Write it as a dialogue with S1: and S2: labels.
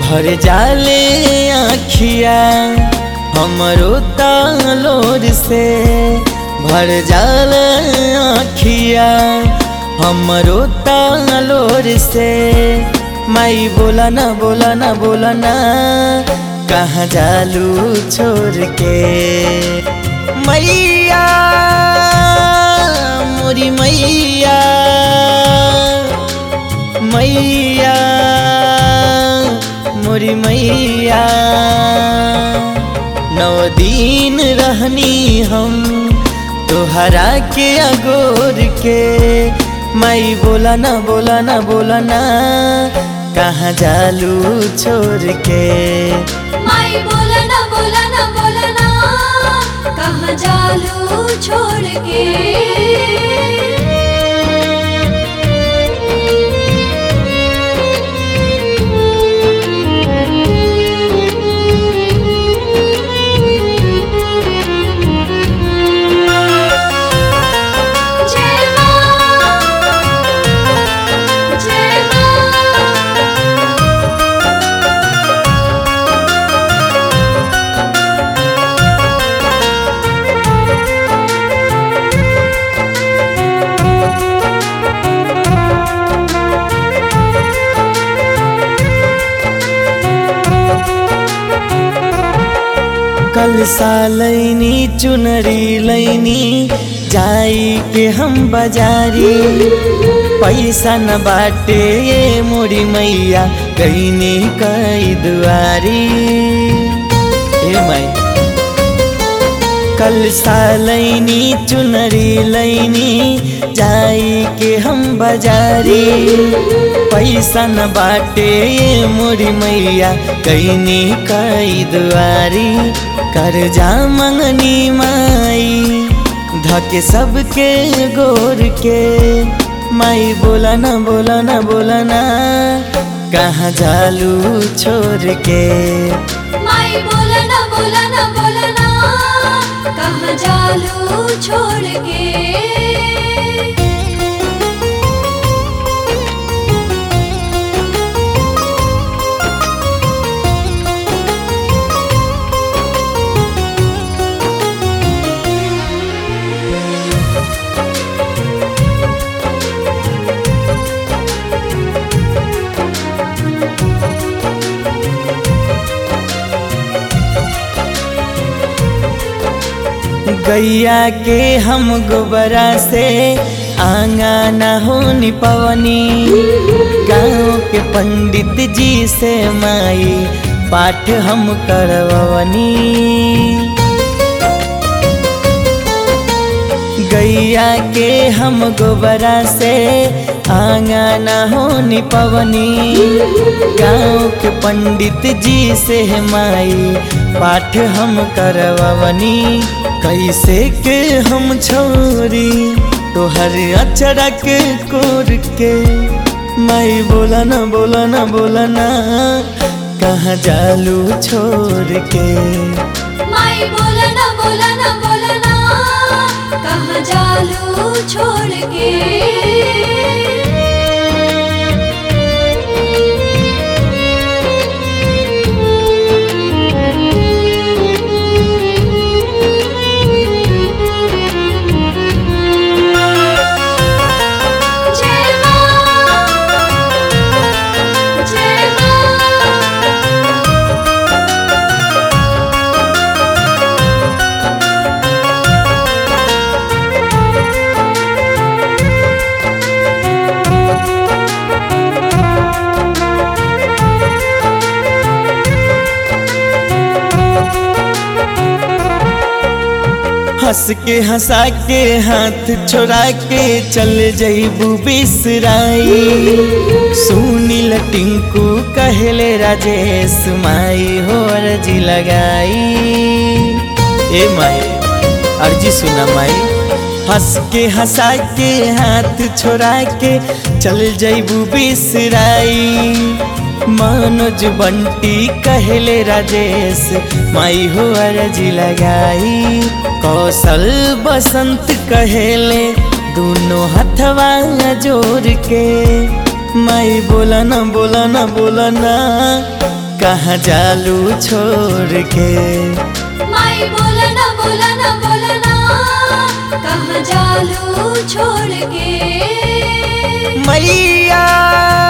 S1: भर जाले आखिया हमरो तालोर से भर जाले आखिया हमरो तालोर से माई बोला ना बोला ना बोला ना कहाँ जालू छोड़ के मैया मोरी मैया मैया मोरी मैया नौ दिन रहनी हम तोहरा के अगोर के माई बोला ना बोला ना बोला ना कहाँ जालू छोड़ के
S2: माई बोला ना बोला ना बोला ना कहाँ जालू छोड़ के जय माँ जय माँ
S1: कल सालैनी चुनरी लैनी जाई के हम बाजारी पैसा न बाटे ये मोरी मैया कहीने कई दुआरी ए माई कल सालैनी चुनरी लैनी जाई के हम बाजारी पैसा न बाटे ये मोरी मैया कईनी कई दुआरी कर्जा मंगनी माई धके सबके गोर के माई बोला ना बोला ना बोला ना कहाँ जालू छोड़ के
S2: माई बोला ना बोला ना बोला ना कहाँ जालू छोड़ के
S1: गैया के हम गोबरा से आंगना हो निपवनी गाँव के पंडित जी से माई पाठ हम करवनी गैया के हम गोबरा से आंगना हो निपवनी गाँव के पंडित जी से माई पाठ हम करवनी कैसे के हम छोरी तोहर अचरा के कोर के माई बोला ना बोला ना बोला ना कहाँ जालू छोड़ के
S2: माई बोला ना बोला ना बोला ना कहाँ जालू छोड़ के जय माँ जय माँ
S1: हंस के हंसा के हाथ छोड़ा के चल जईबू बिसराई सुनील टिंकू कहले राजेश माई हो अर्जी लगाई ए माई अर्जी सुना माई हंस के हंसा के हाथ छोड़ा के चल जईबू बिसराई मनोज बंटी कहले राजेश माई हो अर्जी लगाई कौशल बसंत कहेले दोनों हथवा जोड़ के माई बोला ना बोला ना बोला ना कहाँ जालू छोड़ के
S2: माई बोला ना बोला ना बोला ना कहाँ जालू छोड़ के
S1: मैया